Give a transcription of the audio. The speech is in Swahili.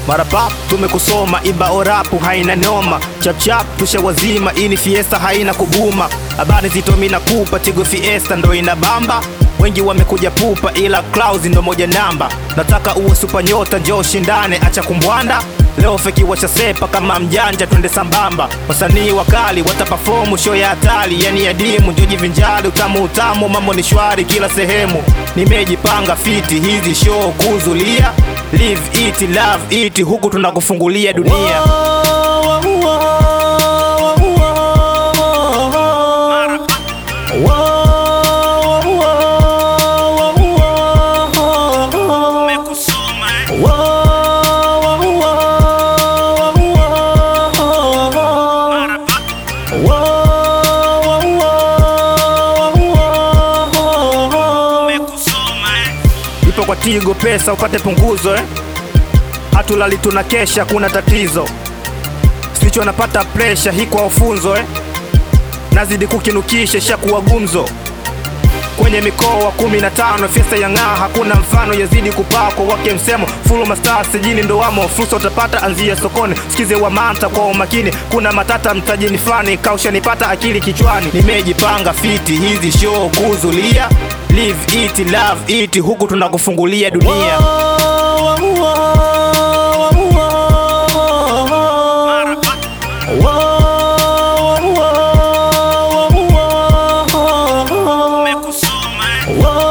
mara pap tumekusoma imba orapu haina noma chapchap tusha wazima ini fiesta haina kubuma habari zito mina kupa tigo fiesta ndo ina bamba wengi wamekuja pupa ila Clouds ndo moja namba nataka uwe super nyota njoo shindane acha kumbwanda leo feki washasepa kama mjanja twende sambamba wasanii wakali watapafomu show ya hatari yani adimu njoji vinjali utamu utamu mambo ni shwari kila sehemu nimejipanga fiti hizi show kuzulia live it love it huku tunakufungulia dunia ipo kwa tigo pesa upate punguzo eh? hatulali tuna kesha kuna tatizo sicho napata presha hii kwa ufunzo eh? nazidi kukinukisha shakuwa gumzo kwenye mikoa kumi na tano fiesta ya ng'aa hakuna mfano yazidi kupaa kwa wake msemo fulu mastaa sijini ndo wamo fursa utapata anzia sokoni sikize wa manta kwa umakini kuna matata mtajini fani kausha nipata akili kichwani nimejipanga fiti hizi show kuzulia live it love it huku tunakufungulia dunia Whoa.